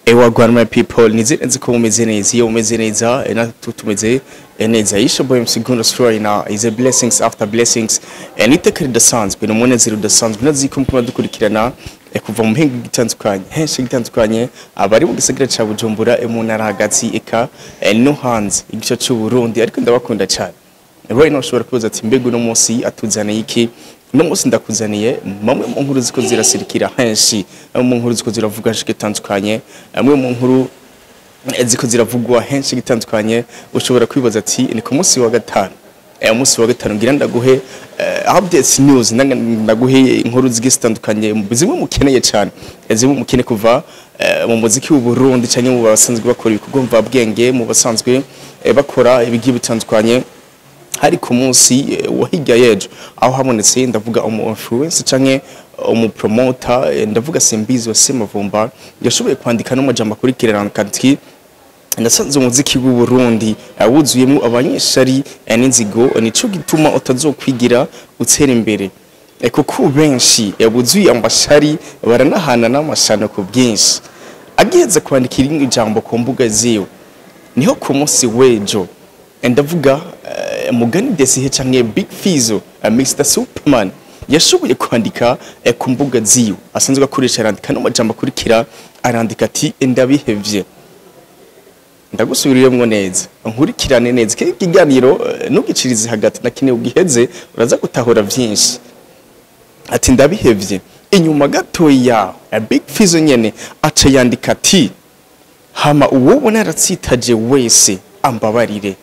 ewa Rwanda people nizere nzi ko mumeze neza iyo mumeze neza eh, natwe tumeze eh, neza yisho boy msigundo story na is a blessings after blessings eh, niteka ridasanzwe ni umunezero udasanzwe nazi ko mukuma dukurikirana eh, kuva mu mpinga gitandukanye henshi gitandukanye abari mu gisagara ca Bujumbura eh, mu ntara hagati eka eh, no hanze igice c'u Burundi ariko ndabakunda cyane right now ushobora kubaza ati mbega uno munsi atuzaniye iki uno munsi ndakuzaniye mamwe mu nkuru ziko zirasirikira henshi amwe mu nkuru ziko ziravuga henshi gitandukanye amwe mu nkuru eh, ziko ziravugwa henshi gitandukanye ushobora kwibaza ati ni ku munsi wa gatanu eh, umunsi wa gatanu ngira ndaguhe eh, updates news ndanga- ndaguhe inkuru zigiye zitandukanye zimwe mukeneye cyane eh, zimwe mukene kuva eh, mu muziki w'u Burundi cyangwa mu basanzwe bakora ibikorwa mvabwenge mu basanzwe eh, bakora ibigiye bitandukanye hari ku munsi eh, wa hirya y'ejo aho habonetse ndavuga umu influence canke umu promoter eh, ndavuga Simbizi wa Semavumba yashoboye kwandika n'amajambo akurikirana ati nasanze umuziki w'u Burundi eh, wuzuyemo abanyeshari eh, n'inzigo nico gituma utazokwigira utera imbere Eh, kuko benshi eh, buzuye amashari baranahana n'amashano ku bwinshi agiheza kwandika irindi jambo ku mbuga ziwe niho ku munsi w'ejo eh, ndavuga eh, mugani desihe canke big fizo eh, mr superman yashoboye kwandika eh, ku mbuga ziwe asanzwe akoresha arandika n'amajambo akurikira arandika ati ndabihevye ndagusubiriremwo neza nkurikirane neza kiki kiganiro eh, ntugicirize hagati na kine ugiheze uraza gutahura vyinshi ati ndabihevye inyuma gatoya ya big fizo nyene aca yandika ati hama uwobona yaratsitaje wese ambabarire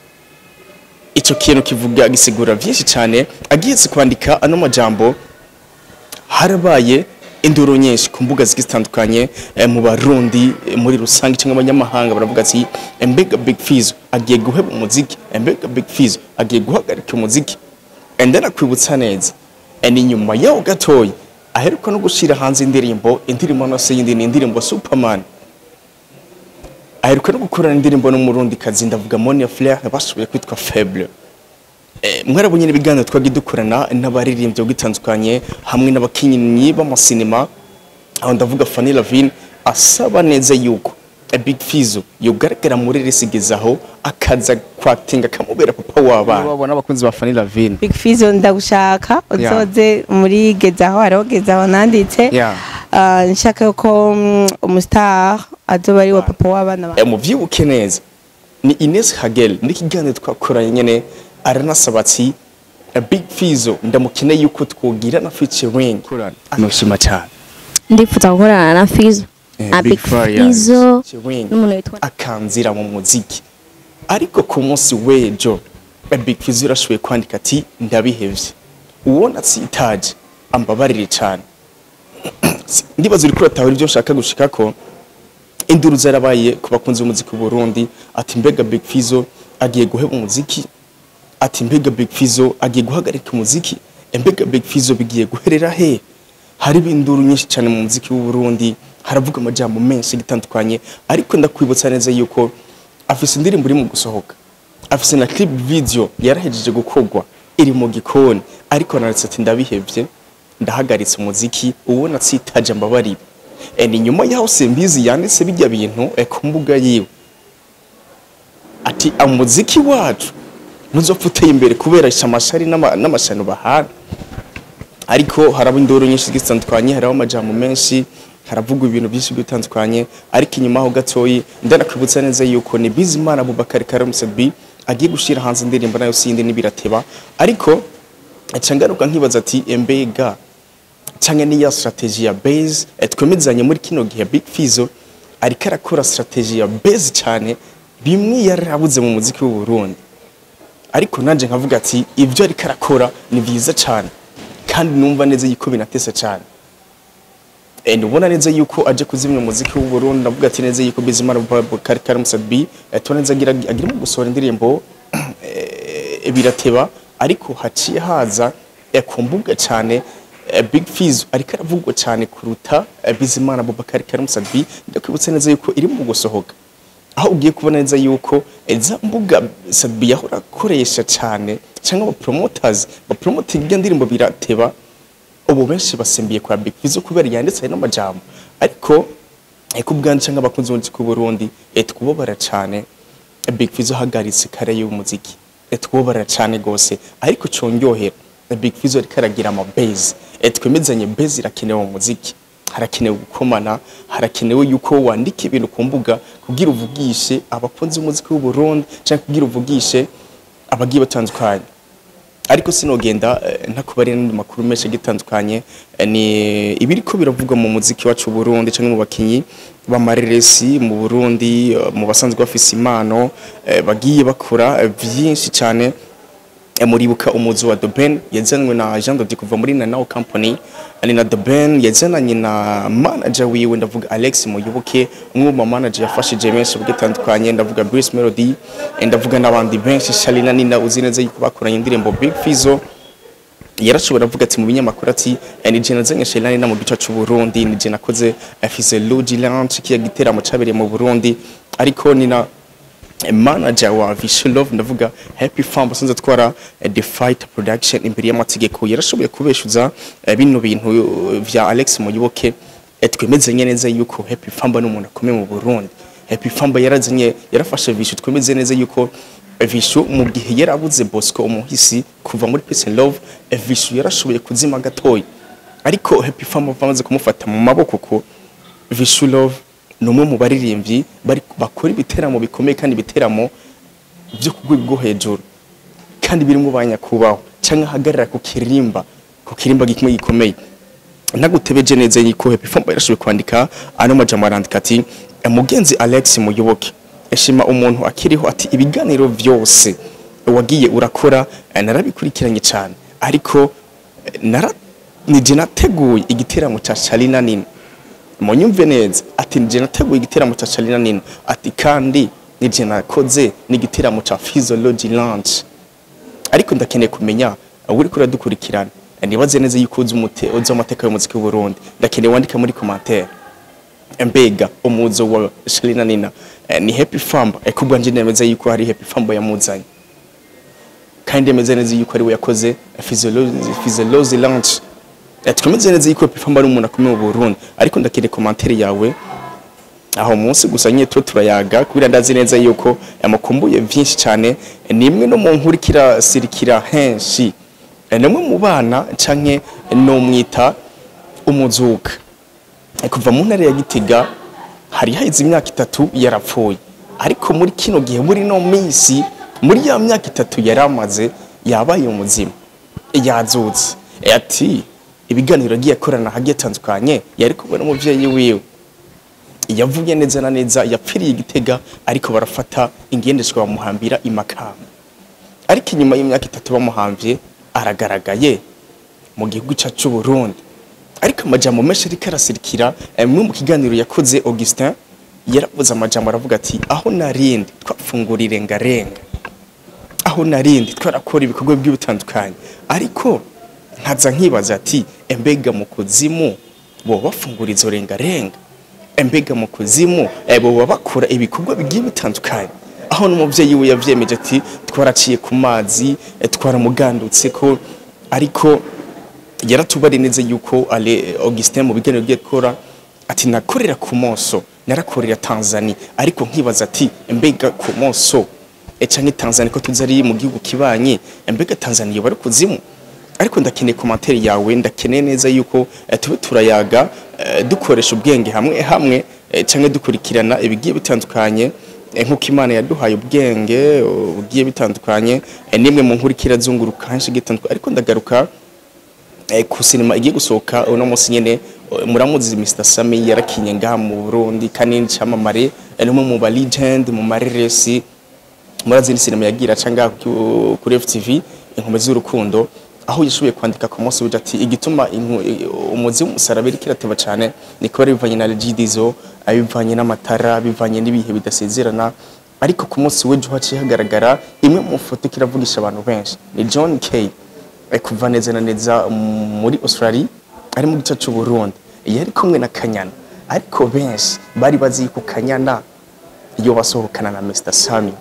ico kintu kivuga gisigura vyinshi cyane agihetse kwandika ano majambo harabaye induru nyinshi ku mbuga zigiye zitandukanye eh, mu barundi eh, muri rusange cyangwa abanyamahanga baravuga ati "Eh, mbega big fizo agiye guheba umuziki Eh, mbega big fizo agiye guhagarika umuziki enda nakwibutsa neza Eh, ni nyuma yaho gatoya aheruka no gushira hanze indirimbo indirimbo nose yindi ni indirimbo superman aheruka no gukorana indirimbo n'umurundi kazi ndavuga Monia Flair bashoboye kwitwa Faible Eh, mwarabonye ibiganiro twagiye dukorana n'abaririmbyi gitandukanye hamwe n'abakinnyi b'amasinema aho ndavuga Fanny Lavine asaba neza yuko eh, Big Fizzo yogaragara muri resigezaho akaza kwatinga kamubera papa w'abana babona abakunzi ba Fanny Lavine Big Fizzo ndagushaka Yeah. uzoze muri gezaho hariho gezaho nanditse Yeah. Ah, nshaka ko mm, umustar azoba ari wa papa w'abana ba Eh, muvyibuke neza ni Ines Hagel n'ikiganiro twakoranye nyene aranasaba ati eh, Big Fizzo ndamukeneye yuko twogira na featuring anoshima cyane ndifuza gukorana na Fizo Eh, na Big Big Farious, Fizo Chiwing. n'umuntu witwa akanzira mu muziki ariko ku munsi w'ejo eh, Big Fizzo yarashoboye kwandika ati ndabihevye uwo natsitaje ambabarire cyane ndibaza uri kuratahura ibyo nshaka gushika ko induru zarabaye ku bakunzi b'umuziki w'u Burundi ati mbega Big Fizzo agiye guheba umuziki ati mbega Big Fizzo agiye guhagarika umuziki Eh, mbega Big Fizzo bigiye guherera he hari induru nyinshi cyane mu muziki w'u Burundi haravuga amajambo menshi gitandukanye ariko ndakwibutsa neza yuko afise indirimbo iri mu gusohoka afise na clip video yarahejeje gukorwa iri mu gikoni ariko naretse ati ndabihevye ndahagaritse umuziki uwo natsitaje ambabarire e, ni nyuma yaho simbizi yanditse bijya bintu e, ku mbuga yiwe ati umuziki wacu ntuzopfa uteye imbere kubera amashari n'ama- n'amashano bahana ariko haraba induru nyinshi zitandukanye haraho amajambo menshi haravugwa ibintu byinshi bitandukanye ariko inyuma aho gatoyi ndanakwibutsa neza yuko ni Bizimana Abubakar Karim Sabi agiye gushira hanze indirimbo nayo sindi nibirateba ariko aca ngaruka nkibaza ati embega cyangwa niya strategy ya base eh, twemezanye muri kino gihe Big Fizzo ariko arakora strategy ya base cyane bimwe yarabuze mu muziki w'u Burundi ariko nanje nkavuga ati ibyo ariko arakora ni byiza cyane kandi numva neza yuko binatesa cyane Eh, ndubona neza yuko aje kuzimya umuziki w'u Burundi ndavuga ati neza yuko Bizimana Abubakar Karim Sabi eh, tubona neza agira agira mu gusohora indirimbo eh, birateba ariko haciye haza eh, ku mbuga cyane eh, Big Fizzo ariko aravugwa cyane kuruta eh, Bizimana Abubakar Karim Sabi ndakwibutsa neza yuko iri mu gusohoka aho ugiye kubona neza yuko eh, za mbuga Sabi yahora akoresha cyane cyangwa aba promoters ba promoting iyo ndirimbo birateba ubu benshi basimbiye kwa Big Fizzo kubera yanditse n'amajambo ariko eh, ku bwanjye cyangwa abakunzi b'umuziki w'u Burundi eh, twubabara cyane eh, Big Fizzo ahagaritse kare y'umuziki eh, twubabara cyane gose ariko conyohera eh, Big Fizzo ariko aragira ama base eh, twemezanye base irakenewe mu muziki harakenewe gukomana harakenewe yuko wandika ibintu ku mbuga kugira uvugishe abakunzi b'umuziki w'u Burundi cyangwa kugira uvugishe abagiye batandukanye ariko sinogenda eh, ntakubarira n'andi makuru menshi agitandukanye eh, ni ibiriko biravugwa mu muziki wacu w'u Burundi cyangwa mu bakinyi b'amareresi mu Burundi eh, mu basanzwe bafise impano eh, bagiye bakora eh, byinshi cyane Eh, muribuka umuzi wa The Ben yazanwe na Jean Dodi kuva muri Nanao Company ani na The Ben yazananye na manager wiwe ndavuga Alex Muyoboke umwe mu manager yafashije benshi bugitandukanye ndavuga Bruce Melody eh, ndavuga n'abandi benshi Shalina Nina uzi neza yuko bakoranye indirimbo Big Fizzo yarashobora avuga ati mu binyamakuru ati "Eh, ni je nazanye Shalina Nina mu gice cy'u Burundi ni je nakoze afise Luigi Lounge kiya giteramo cabereye mu Burundi ariko ni na manager wa Visual Love ndavuga Happy Farm basanze twara eh, The Fight Production imbere y'amategeko yarashoboye kubeshuza eh, bino bintu eh, vya Alex Muyoboke eh, twemezanye neza yuko Happy Farm ni umuntu akomeye mu Burundi Happy Farm yarazanye yarafashe Vishu twemeze neza yuko eh, Vishu mu gihe yarabuze Bosco umuhisi kuva muri Peace and Love eh, Vishu yarashoboye kuzima gatoyi ariko Happy Farm bamaze kumufata mu maboko ko Vishu Love ni umwe mu baririmbyi bari bakora ibiteramo bikomeye kandi ibiteramo byo ku rwego rwo hejuru kandi birimo ba nyakubahwa cyangwa ahagarara ku kirimba ku kirimba gikomeye gikomeye nagutebeje neza yuko Happy Farm yarashoboye kwandika ano majambo arandika ati mugenzi Alex Muyoboke eshima umuntu akiriho ati ibiganiro byose wagiye urakora eh, narabikurikiranye cyane ariko eh, nara nije nateguye igiteramo cya Shalina Nina munyumve neza ati nije nateguye igiteramo cya Shalina Nina ati kandi nije nakoze n'igiteramo cya Physiology Lounge ariko ndakeneye kumenya uri kuri dukurikirana nibaze neza yuko uzi umute uzi amateka y'umuziki w'u Burundi ndakeneye wandika muri commentaire mbega umuzo wa Shalina Nina eh, ni Happy Farm ekubwa nje nemeza yuko hari Happy Farm yamuzanye kandi yemeze neza yuko ari we yakoze Physiology Physiology Lounge Eh, twemeze neza yuko Happy Farm ari umuntu akomeye mu Burundi ariko ndakeneye commentaire yawe aho munsi gusa nyine tuba turayaga kubera ndazi neza yuko yamukumbuye byinshi cyane ni imwe no mu nkuru kirasirikira henshi Eh, ni umwe mu bana canke no mwita umuzuka Eh, kuva mu ntara ya Gitega hari haheze imyaka itatu yarapfuye ariko muri kino gihe muri no minsi muri ya myaka itatu yari amaze yabaye umuzima yazutse Eh, ati ibiganiro agiye akorana hagiye atandukanye yari kumwe n'umuvyeyi wiwe yavuye neza na neza yapfiriye igitega ariko barafata ingendeshwa bamuhambira imakamba ariko inyuma y'imyaka itatu bamuhambye aragaragaye mu gihugu cyacu cy'u Burundi ariko amajambo menshi ariko arasirikira eh, mwe mu kiganiro yakoze Augustin yaravuze amajambo aravuga ati aho narindi twafungura irengarenga aho narindi twarakora ibikorwa by'ubutandukanye ariko nkaza nkibaza ati embega mu kuzimu bo bafungura izo rengarenga embega mu kuzimu eh, boba bakora ibikorwa bigiye bitandukanye aho n'umuvyeyi we yavyemeje ati twaraciye ku mazi eh, twaramugandutse ko ariko yaratubari neza yuko ale Augustin mu biganiro bye gukora ati nakorera ku moso narakorera Tanzania ariko nkibaza ati mbega ku moso e canke Tanzania ko tuzi ari mu gihugu kibanye mbega Tanzania bari kuzimu ariko ndakeneye commentaire yawe ndakeneye neza yuko eh, tube turayaga eh, dukoresha ubwenge hamwe hamwe eh, canke dukurikirana ibigiye bitandukanye eh, nk'uko Imana yaduhaye ubwenge uh, bugiye bitandukanye eh, nimwe mu nkuru kirazunguruka henshi gitandukanye ariko ndagaruka eh, ku sinema igiye gusohoka uno munsi nyene eh, muramuzi Mr Sami yarakinye ngaha mu Burundi kandi ncamamare eh, numwe mu ba legend mu mareresi murazi ni sinema yagira canga ku- kuri FTV inkombe z'urukundo aho yashoboye kwandika ku munsi w'ejo ati igituma inku- i- umuzi w'umusaraba iriko irateba cane ni kuba bivanye na regidizo bivanye n'amatara bivanye n'ibihe bidasezerana ariko ku munsi w'ejo haciye hagaragara imwe mu foto kiravugisha abantu benshi ni John Kay eh, kuva neza na neza muri Australia ari mu gice cy'u Burundi yari kumwe na Kanyana ariko benshi bari bazi ko Kanyana iyo basohokana na Mr Sami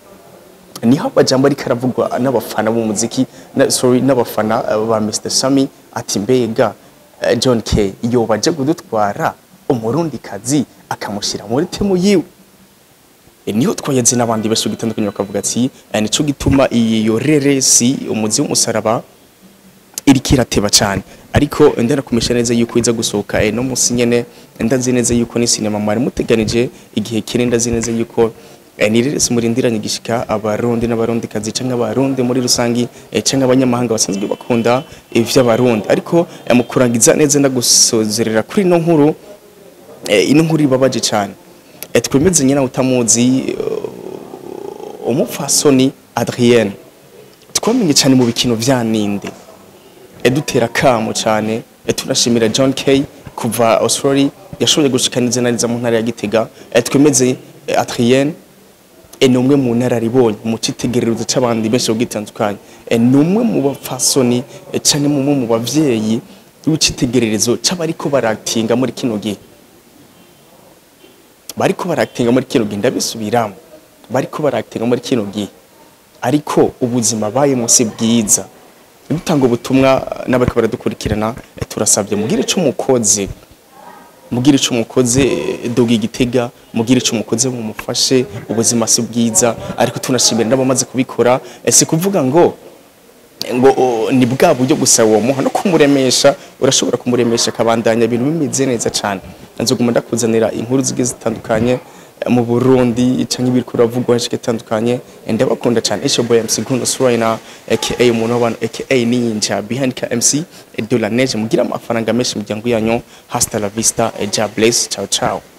niho amajambo ariko aravugwa n'abafana b'umuziki na, sorry n'abafana uh, ba Mr Sami ati mbega uh, John K yo baje kudutwara umurundi kazi akamushyira muri timu yiwe E, niho twagenze n'abandi benshi gitandukanye bakavuga ati "Eh, nico gituma iyo reresi umuzi w'umusaraba iriko irateba cyane ariko ndanakumisha neza yuko iza gusohoka eh, no musi nyene ndazi neza yuko ni sinema mwari muteganije igihe kiri ndazi neza yuko eh, ni reresi murindiranye gishika abarundi n'abarundi kazi canke abarundi muri rusangi eh, canke abanyamahanga basanzwe bakunda ivy'abarundi ariko eh, mu kurangiza neza ndagusozerera kuri ino nkuru eh, ino nkuru ibabaje cyane eh, twemeze nyina utamuzi uh, umupfasoni Adrienne twamenye cyane mu bikino vya ninde edutera kamo cyane eh, tunashimira John Kay kuva Australia yashoboye gushikaniza neza mu ntara ya Gitega eh, twemeze eh, Adrienne eh, ni umwe mu nararibonye mu citegererezo c'abandi benshi bugitandukanye eh, ni umwe mu bapfasoni eh, canke mu mu bavyeyi w'icitegererezo c'abariko baratinga muri kino gihe bariko baratinga muri kino gihe ndabisubiramo bariko baratinga muri kino gihe ariko ubuzima bayemo si bwiza dutanga ubutumwa n'abariko baradukurikirana eh, turasabye mugire ico mukoze mugire ico mukoze eh, doga igitega mugire ico mukoze mumufashe ubuzima si bwiza ariko tunashimira n'abamaze kubikora eh, si kuvuga ngo ngo o, ni bwa buryo gusa uwo muha no kumuremesha urashobora kumuremesha akabandanya ibintu bimeze neza cyane nzoguma ndakuzanira inkuru zigiye zitandukanye eh, mu Burundi canke ibiri kuravugwa henshi gitandukanye Eh, ndabakunda cyane Esho Boy MC Guno Suraina aka umuntu w'abantu aka Ninja behind ka MC eh, de la neige mugira amafaranga menshi mu muryango yanyu hasta la vista eh, ja bless ciao ciao